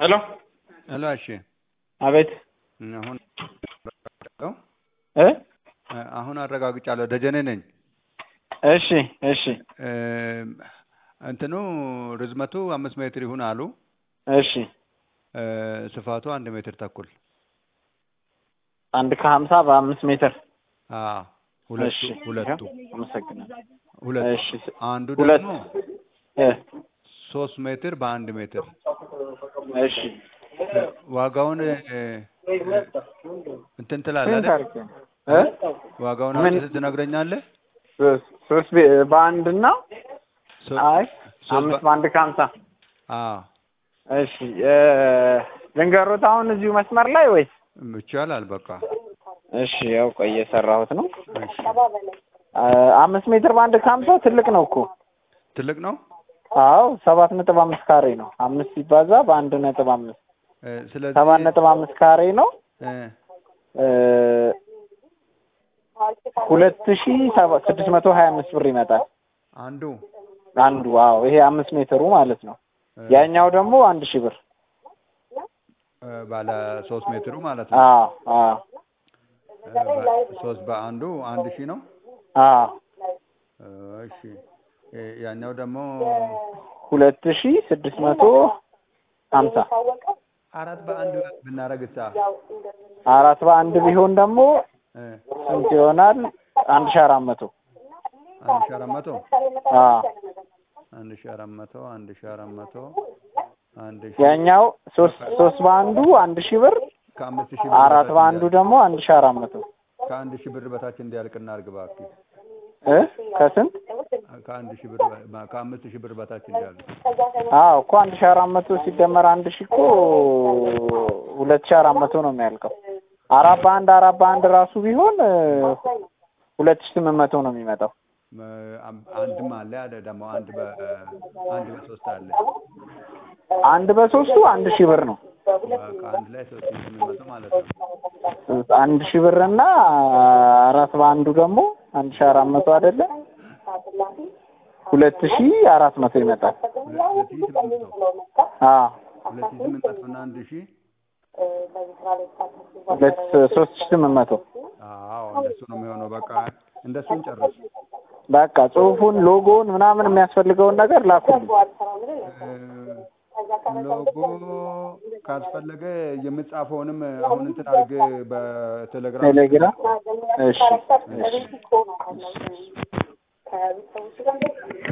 ሄሎ ሄሎ እሺ አቤት አሁን እ አሁን አረጋግጫለሁ ደጀኔ ነኝ እሺ እሺ እንትኑ ርዝመቱ አምስት ሜትር ይሁን አሉ እሺ ስፋቱ አንድ ሜትር ተኩል አንድ ከሀምሳ በአምስት ሜትር አዎ ሁለቱ እሺ ሁለቱ አመሰግናለሁ ሁለቱ እሺ አንዱ ሁለት ደግሞ እ ሶስት ሜትር በአንድ ሜትር እሺ ዋጋውን እ፣ እንትን ትላለህ ስንት አይደል? አድርጌ ነው? እ ዋጋውን ምን? አንተ ትነግረኛለህ? ሶስት ሶስት ቤ- በአንድ እና ሶ- አይ ሶስት አምስት በ- በአንድ ከሀምሳ አዎ እሺ እ፣ ልንገሮት አሁን እዚሁ መስመር ላይ ወይስ ይቻላል። በቃ እሺ ያው ቆይ እየሰራሁት ነው እሺ። አ፣ አምስት ሜትር በአንድ ከሀምሳ ትልቅ ነው እኮ ትልቅ ነው። አዎ ሰባት ነጥብ አምስት ካሬ ነው አምስት ሲባዛ በአንድ ነጥብ አምስት እ፣ ስለዚህ ሰባት ነጥብ አምስት ካሬ ነው እ፣ እ፣ ሁለት ሺ ሰባ ስድስት መቶ ሀያ አምስት ብር ይመጣል አንዱ አንዱ አዎ ይሄ አምስት ሜትሩ ማለት ነው እ፣ ያኛው ደግሞ አንድ ሺህ ብር እ፣ ባለ ሶስት ሜትሩ ማለት ነው። አዎ አዎ እ፣ በ- ሶስት በአንዱ አንድ ሺህ ነው። አዎ እ፣ እሺ እ፣ ያኛው ደግሞ ሁለት ሺ ስድስት መቶ ሀምሳ አራት በአንድ ብናረግ ሳ አራት በአንድ ቢሆን ደግሞ እ፣ ስንት ይሆናል? አንድ ሺ አራት መቶ አንድ ሺህ አራት መቶ አዎ አንድ ሺህ አራት መቶ አንድ ሺህ አራት መቶ አንድ ሺህ ያኛው ሶስት ሶስት በአንዱ አንድ ሺህ ብር ከአምስት ሺህ ብር አራት በታች በአንዱ እንዲያልቅ- ደግሞ አንድ ሺህ አራት መቶ ከአንድ ሺህ ብር በታች እንዲያልቅ እናድርግ እባክህ። እ ከስንት ከአንድ ሺህ ብር በ- ከአምስት ሺህ ብር በታች እንዲያልቅ። አዎ እኮ አንድ ሺህ አራት መቶ ሲደመር አንድ ሺህ እኮ ሁለት ሺህ አራት መቶ ነው የሚያልቀው። አራት በአንድ አራት በአንድ ራሱ ቢሆን እ፣ ሁለት ሺህ ስምንት መቶ ነው የሚመጣው። እ፣ አም- አንድም አለ አለ ደግሞ አንድ በ አንድ በሶስት አለ። አንድ በሶስቱ አንድ ሺህ ብር ነው። በቃ አንድ ላይ ሶስት ሺህ ስምንት መቶ ማለት ነው። አንድ ሺህ ብር እና አራት በአንዱ ደግሞ አንድ ሺህ አራት መቶ አይደለ? ሁለት ሺህ አራት መቶ ይመጣል። ሁለት ሁለት ሺህ ስምንት መቶ አዎ ሁለት ሺህ ስምንት መቶ እና አንድ ሺህ ሁለት ሶስት ሺህ ስምንት መቶ አዎ እንደሱ ነው የሚሆነው። በቃ እንደሱን ጨርስ። በቃ ጽሁፉን፣ ሎጎውን ምናምን የሚያስፈልገውን ነገር ላኩልኝ። እ፣ ሎጎ ካስፈለገ የምጻፈውንም አሁን እንትን አድርገህ በቴሌግራም ቴሌግራም እሺ እሺ